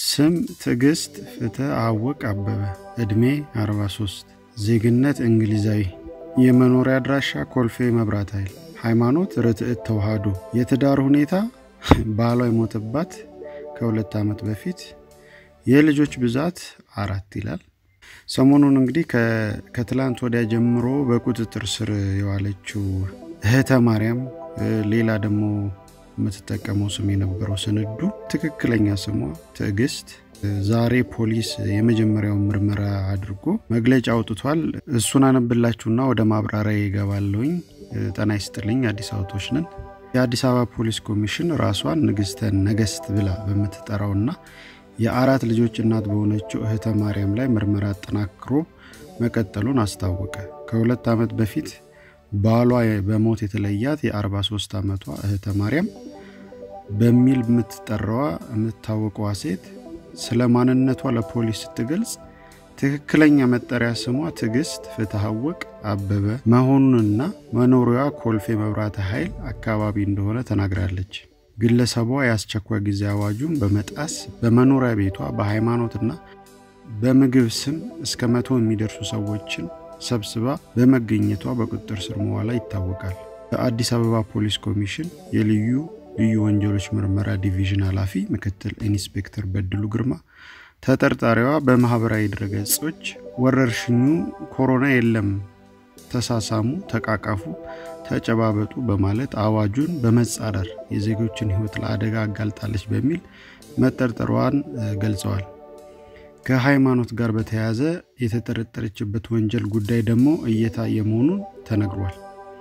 ስም ትዕግስት ፍትህ አወቅ አበበ ዕድሜ 43 ዜግነት እንግሊዛዊ የመኖሪያ አድራሻ ኮልፌ መብራት ኃይል ሃይማኖት ርትዕት ተዋህዶ የትዳር ሁኔታ ባሏ የሞተባት ከሁለት ዓመት በፊት የልጆች ብዛት አራት ይላል ሰሞኑን እንግዲህ ከትላንት ወዲያ ጀምሮ በቁጥጥር ስር የዋለችው እህተ ማርያም ሌላ ደግሞ የምትጠቀመው ስም የነበረው ስንዱ ትክክለኛ ስሟ ትዕግስት ዛሬ ፖሊስ የመጀመሪያውን ምርመራ አድርጎ መግለጫ አውጥቷል እሱን አነብላችሁና ወደ ማብራሪያ ይገባለሁኝ ጠና ይስጥልኝ አዲስ አበቦች ነን የአዲስ አበባ ፖሊስ ኮሚሽን ራሷን ንግስተ ነገስት ብላ በምትጠራውና የአራት ልጆች እናት በሆነችው እህተ ማርያም ላይ ምርመራ አጠናክሮ መቀጠሉን አስታወቀ ከሁለት ዓመት በፊት ባሏ በሞት የተለያት የ43 ዓመቷ እህተ ማርያም በሚል የምትጠራዋ የምታወቀዋ ሴት ስለ ማንነቷ ለፖሊስ ስትገልጽ ትክክለኛ መጠሪያ ስሟ ትዕግስት ፍትሐወቅ አበበ መሆኑንና መኖሪያዋ ኮልፌ መብራተ ኃይል አካባቢ እንደሆነ ተናግራለች ግለሰቧ የአስቸኳይ ጊዜ አዋጁን በመጣስ በመኖሪያ ቤቷ በሃይማኖትና በምግብ ስም እስከ መቶ የሚደርሱ ሰዎችን ሰብስባ በመገኘቷ በቁጥጥር ስር መዋላ ይታወቃል በአዲስ አበባ ፖሊስ ኮሚሽን የልዩ ልዩ ወንጀሎች ምርመራ ዲቪዥን ኃላፊ ምክትል ኢንስፔክተር በድሉ ግርማ ተጠርጣሪዋ በማህበራዊ ድረገጾች ወረርሽኙ ኮሮና የለም ተሳሳሙ ተቃቃፉ ተጨባበጡ በማለት አዋጁን በመጻረር የዜጎችን ህይወት ለአደጋ አጋልጣለች በሚል መጠርጠሯን ገልጸዋል ከሃይማኖት ጋር በተያያዘ የተጠረጠረችበት ወንጀል ጉዳይ ደግሞ እየታየ መሆኑን ተነግሯል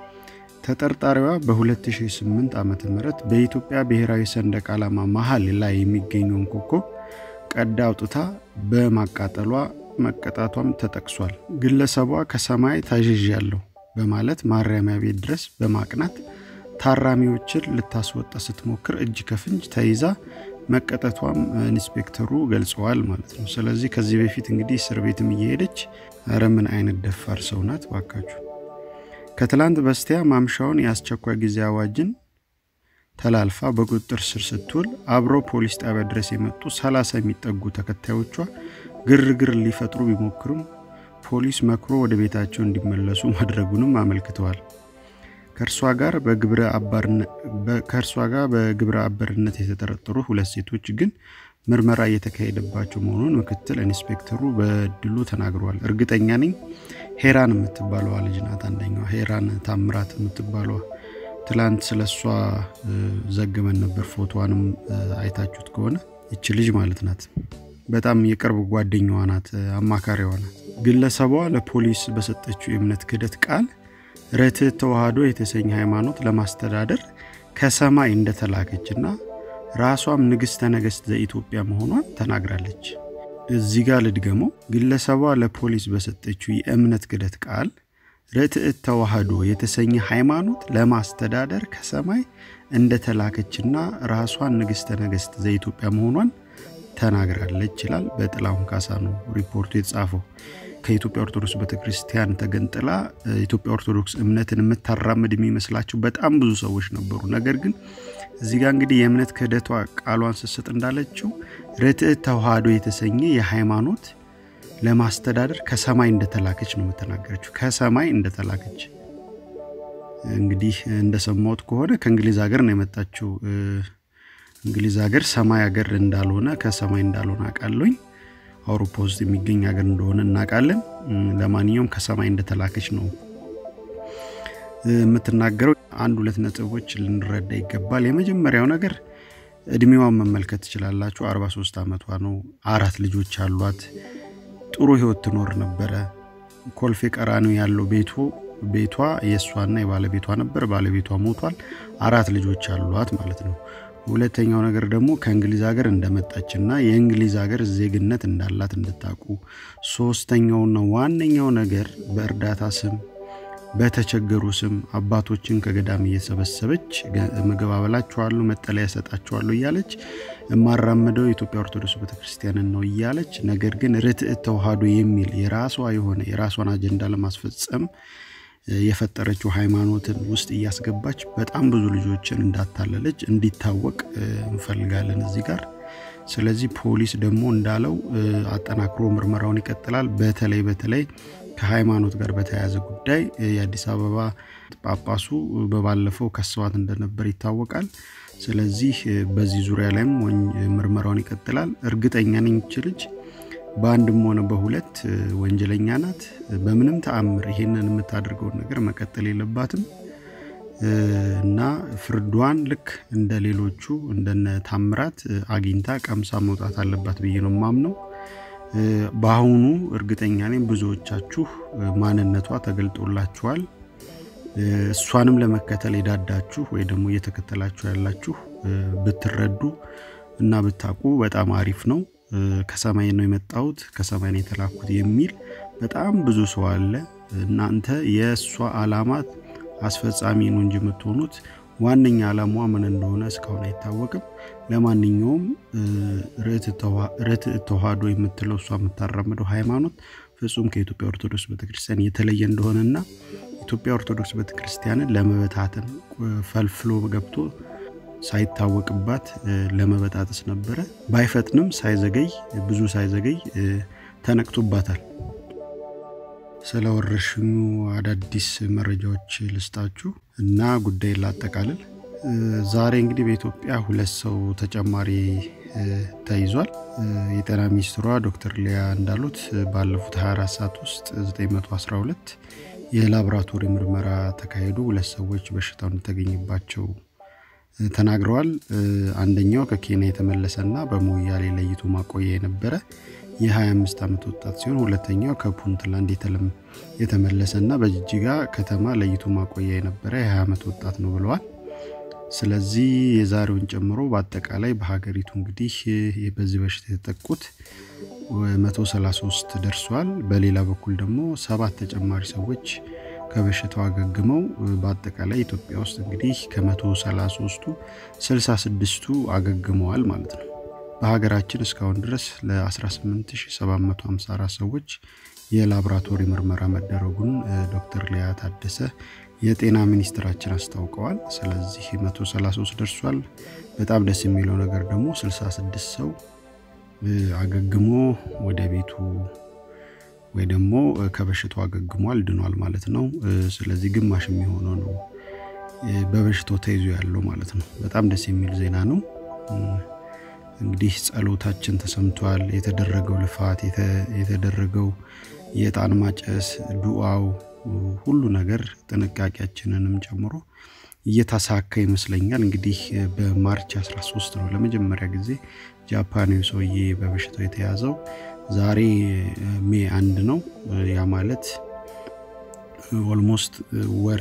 ተጠርጣሪዋ በ2008 ዓ ም በኢትዮጵያ ብሔራዊ ሰንደቅ ዓላማ መሀል ላይ የሚገኘውን ኮከብ ቀዳ አውጥታ በማቃጠሏ መቀጣቷም ተጠቅሷል ግለሰቧ ከሰማይ ታዥዣለሁ በማለት ማረሚያ ቤት ድረስ በማቅናት ታራሚዎችን ልታስወጣ ስትሞክር እጅ ከፍንጅ ተይዛ መቀጠቷም ኢንስፔክተሩ ገልጸዋል ማለት ነው ስለዚህ ከዚህ በፊት እንግዲህ እስር ቤትም እየሄደች ረ ምን አይነት ደፋር ሰው ናት ባካችሁ ከትላንት በስቲያ ማምሻውን የአስቸኳይ ጊዜ አዋጅን ተላልፋ በቁጥጥር ስር ስትውል አብሮ ፖሊስ ጣቢያ ድረስ የመጡ 30 የሚጠጉ ተከታዮቿ ግርግር ሊፈጥሩ ቢሞክሩም ፖሊስ መክሮ ወደ ቤታቸው እንዲመለሱ ማድረጉንም አመልክተዋል ከእርሷ ጋር በግብረ አበርነት የተጠረጠሩ ሁለት ሴቶች ግን ምርመራ እየተካሄደባቸው መሆኑን ምክትል ኢንስፔክተሩ በድሉ ተናግረዋል እርግጠኛ ነኝ ሄራን የምትባለዋ ልጅ ናት አንደኛዋ ሄራን ታምራት የምትባለዋ ትላንት ስለ እሷ ዘግመን ነበር ፎቶዋንም አይታችሁት ከሆነ ይች ልጅ ማለት ናት በጣም የቅርብ ጓደኛዋ ናት አማካሪዋ ናት ግለሰቧ ለፖሊስ በሰጠችው የእምነት ክደት ቃል ርትዕ ተዋህዶ የተሰኘ ሃይማኖት ለማስተዳደር ከሰማይ እንደተላከችና ራሷም ንግሥተ ነገሥት ዘኢትዮጵያ መሆኗን ተናግራለች እዚህ ጋር ልድገመው ግለሰቧ ለፖሊስ በሰጠችው የእምነት ክደት ቃል ርትዕት ተዋህዶ የተሰኘ ሃይማኖት ለማስተዳደር ከሰማይ እንደተላከችና ራሷን ንግሥተ ነገሥት ዘኢትዮጵያ መሆኗን ተናግራለች ይላል በጥላሁን ካሳ ነው ሪፖርቱ የተጻፈው ከኢትዮጵያ ኦርቶዶክስ ቤተክርስቲያን ተገንጥላ ኢትዮጵያ ኦርቶዶክስ እምነትን የምታራምድ የሚመስላቸው በጣም ብዙ ሰዎች ነበሩ ነገር ግን እዚህ ጋር እንግዲህ የእምነት ክህደቷ ቃሏን ስስጥ እንዳለችው ርትዕት ተዋህዶ የተሰኘ የሃይማኖት ለማስተዳደር ከሰማይ እንደተላከች ነው የምተናገረችው ከሰማይ እንደተላከች እንግዲህ እንደሰማሁት ከሆነ ከእንግሊዝ ሀገር ነው የመጣችው እንግሊዝ ሀገር ሰማይ ሀገር እንዳልሆነ ከሰማይ እንዳልሆነ አውቃለኝ አውሮፓ ውስጥ የሚገኝ ሀገር እንደሆነ እናውቃለን ለማንኛውም ከሰማይ እንደተላከች ነው የምትናገረው አንድ ሁለት ነጥቦች ልንረዳ ይገባል የመጀመሪያው ነገር እድሜዋን መመልከት ትችላላችሁ 43 ዓመቷ ነው አራት ልጆች አሏት ጥሩ ህይወት ትኖር ነበረ ኮልፌ ቀራኒው ያለው ቤቱ ቤቷ የእሷና የባለቤቷ ነበር ባለቤቷ ሞቷል አራት ልጆች አሏት ማለት ነው ሁለተኛው ነገር ደግሞ ከእንግሊዝ ሀገር እንደመጣችና የእንግሊዝ ሀገር ዜግነት እንዳላት እንድታቁ ሶስተኛውና ዋነኛው ነገር በእርዳታ ስም በተቸገሩ ስም አባቶችን ከገዳም እየሰበሰበች ምግብ አበላችኋለሁ መጠለያ ሰጣችኋለሁ እያለች የማራምደው የኢትዮጵያ ኦርቶዶክስ ቤተክርስቲያንን ነው እያለች ነገር ግን ርትዕት ተዋህዶ የሚል የራሷ የሆነ የራሷን አጀንዳ ለማስፈጸም የፈጠረችው ሃይማኖትን ውስጥ እያስገባች በጣም ብዙ ልጆችን እንዳታለለች እንዲታወቅ እንፈልጋለን እዚህ ጋር ስለዚህ ፖሊስ ደግሞ እንዳለው አጠናክሮ ምርመራውን ይቀጥላል። በተለይ በተለይ ከሃይማኖት ጋር በተያያዘ ጉዳይ የአዲስ አበባ ጳጳሱ በባለፈው ከሰዋት እንደነበር ይታወቃል። ስለዚህ በዚህ ዙሪያ ላይም ምርመራውን ይቀጥላል። እርግጠኛ ነኝ ይች ልጅ በአንድም ሆነ በሁለት ወንጀለኛ ናት። በምንም ተአምር ይሄንን የምታደርገውን ነገር መቀጠል የለባትም እና ፍርዷን ልክ እንደ ሌሎቹ እንደነ ታምራት አግኝታ ቀምሳ መውጣት አለባት ብዬ ነው ማምነው። በአሁኑ እርግጠኛ ነኝ ብዙዎቻችሁ ማንነቷ ተገልጦላችኋል። እሷንም ለመከተል የዳዳችሁ ወይ ደግሞ እየተከተላችሁ ያላችሁ ብትረዱ እና ብታውቁ በጣም አሪፍ ነው። ከሰማይ ነው የመጣሁት ከሰማይ ነው የተላኩት የሚል በጣም ብዙ ሰው አለ። እናንተ የእሷ አላማት አስፈጻሚ ነው እንጂ የምትሆኑት ዋነኛ አላማዋ ምን እንደሆነ እስካሁን አይታወቅም። ለማንኛውም ርትዕ ተዋህዶ የምትለው እሷ የምታራምደው ሃይማኖት ፍጹም ከኢትዮጵያ ኦርቶዶክስ ቤተክርስቲያን የተለየ እንደሆነና ኢትዮጵያ ኦርቶዶክስ ቤተክርስቲያንን ለመበታተን ፈልፍሎ ገብቶ ሳይታወቅባት ለመበጣጠስ ነበረ። ባይፈጥንም ሳይዘገይ ብዙ ሳይዘገይ ተነቅቶባታል። ስለ ወረርሽኙ አዳዲስ መረጃዎች ልስጣችሁ እና ጉዳይ ላጠቃልል። ዛሬ እንግዲህ በኢትዮጵያ ሁለት ሰው ተጨማሪ ተይዟል። የጤና ሚኒስትሯ ዶክተር ሊያ እንዳሉት ባለፉት 24 ሰዓት ውስጥ 912 የላቦራቶሪ ምርመራ ተካሂዶ ሁለት ሰዎች በሽታው እንደተገኘባቸው ተናግረዋል። አንደኛው ከኬንያ የተመለሰና በሞያሌ ለይቶ ማቆያ የነበረ የ25 ዓመት ወጣት ሲሆን ሁለተኛው ከፑንትላንድ የተመለሰና በጅጅጋ ከተማ ለይቶ ማቆያ የነበረ የ20 ዓመት ወጣት ነው ብለዋል። ስለዚህ የዛሬውን ጨምሮ በአጠቃላይ በሀገሪቱ እንግዲህ በዚህ በሽታ የተጠቁት 133 ደርሷል። በሌላ በኩል ደግሞ ሰባት ተጨማሪ ሰዎች ከበሽታው አገግመው በአጠቃላይ ኢትዮጵያ ውስጥ እንግዲህ ከ133ቱ 66ቱ አገግመዋል ማለት ነው። በሀገራችን እስካሁን ድረስ ለ18754 ሰዎች የላቦራቶሪ ምርመራ መደረጉን ዶክተር ሊያ ታደሰ የጤና ሚኒስትራችን አስታውቀዋል። ስለዚህ 133 ደርሷል። በጣም ደስ የሚለው ነገር ደግሞ 66 ሰው አገግሞ ወደ ቤቱ ወይ ደግሞ ከበሽታው አገግሟል ድኗል ማለት ነው። ስለዚህ ግማሽ የሚሆነው ነው በበሽታው ተይዞ ያለው ማለት ነው። በጣም ደስ የሚል ዜና ነው። እንግዲህ ጸሎታችን ተሰምቷል። የተደረገው ልፋት፣ የተደረገው የዕጣን ማጨስ፣ ዱዓው፣ ሁሉ ነገር ጥንቃቄያችንንም ጨምሮ እየተሳካ ይመስለኛል። እንግዲህ በማርች 13 ነው ለመጀመሪያ ጊዜ ጃፓናዊ ሰውዬ በበሽታው የተያዘው። ዛሬ ሜ አንድ ነው። ያ ማለት ኦልሞስት ወር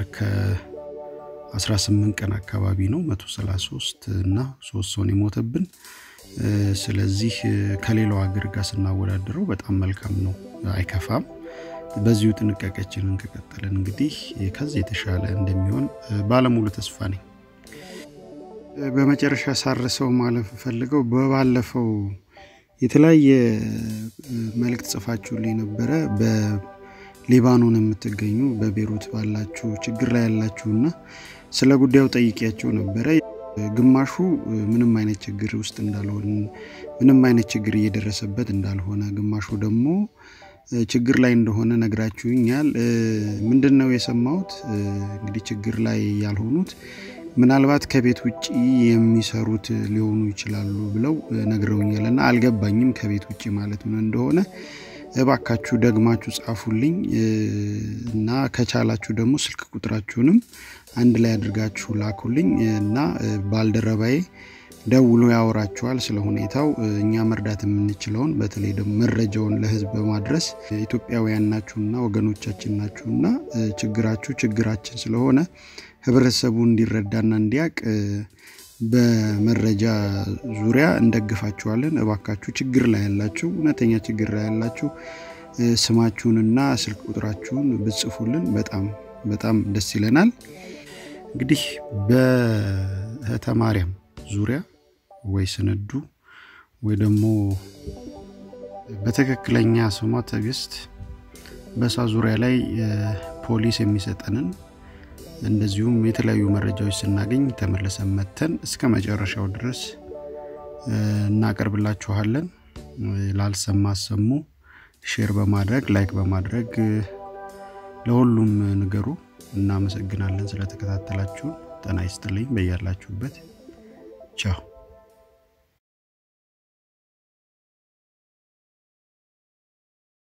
ከ18 ቀን አካባቢ ነው 133 እና ሶስት ሰውን የሞተብን። ስለዚህ ከሌላው ሀገር ጋር ስናወዳደረው በጣም መልካም ነው፣ አይከፋም። በዚሁ ጥንቃቄያችንን ከቀጠለን እንግዲህ ከዚህ የተሻለ እንደሚሆን ባለሙሉ ተስፋ ነኝ። በመጨረሻ ሳርሰው ማለፍ ፈልገው በባለፈው የተለያየ መልእክት ጽፋችሁልኝ ነበረ። በሊባኖን የምትገኙ በቤሩት ባላችሁ ችግር ላይ ያላችሁና ስለ ጉዳዩ ጠይቂያቸው ነበረ። ግማሹ ምንም አይነት ችግር ውስጥ እንዳልሆን ምንም አይነት ችግር እየደረሰበት እንዳልሆነ፣ ግማሹ ደግሞ ችግር ላይ እንደሆነ ነግራችሁኛል። ምንድን ነው የሰማሁት? እንግዲህ ችግር ላይ ያልሆኑት ምናልባት ከቤት ውጭ የሚሰሩት ሊሆኑ ይችላሉ ብለው ነግረውኛል እና አልገባኝም ከቤት ውጭ ማለት ምን እንደሆነ። እባካችሁ ደግማችሁ ጻፉልኝ እና ከቻላችሁ ደግሞ ስልክ ቁጥራችሁንም አንድ ላይ አድርጋችሁ ላኩልኝ እና ባልደረባዬ ደውሎ ያወራችኋል ስለ ሁኔታው። እኛ መርዳት የምንችለውን በተለይ ደግሞ መረጃውን ለሕዝብ በማድረስ ኢትዮጵያውያን ናችሁና ወገኖቻችን ናችሁና ችግራችሁ ችግራችን ስለሆነ ህብረተሰቡ እንዲረዳና እንዲያቅ በመረጃ ዙሪያ እንደግፋችኋለን። እባካችሁ ችግር ላይ ያላችሁ እውነተኛ ችግር ላይ ያላችሁ ስማችሁንና ስልክ ቁጥራችሁን ብጽፉልን በጣም በጣም ደስ ይለናል። እንግዲህ በእህተ ማርያም ዙሪያ ወይ ስንዱ ወይ ደግሞ በትክክለኛ ስሟ ትዕግስት በእሷ ዙሪያ ላይ ፖሊስ የሚሰጠንን እንደዚሁም የተለያዩ መረጃዎች ስናገኝ ተመልሰን መተን እስከ መጨረሻው ድረስ እናቀርብላችኋለን። ላልሰማ አሰሙ። ሼር በማድረግ ላይክ በማድረግ ለሁሉም ንገሩ። እናመሰግናለን ስለተከታተላችሁን። ጤና ይስጥልኝ በያላችሁበት ቻው።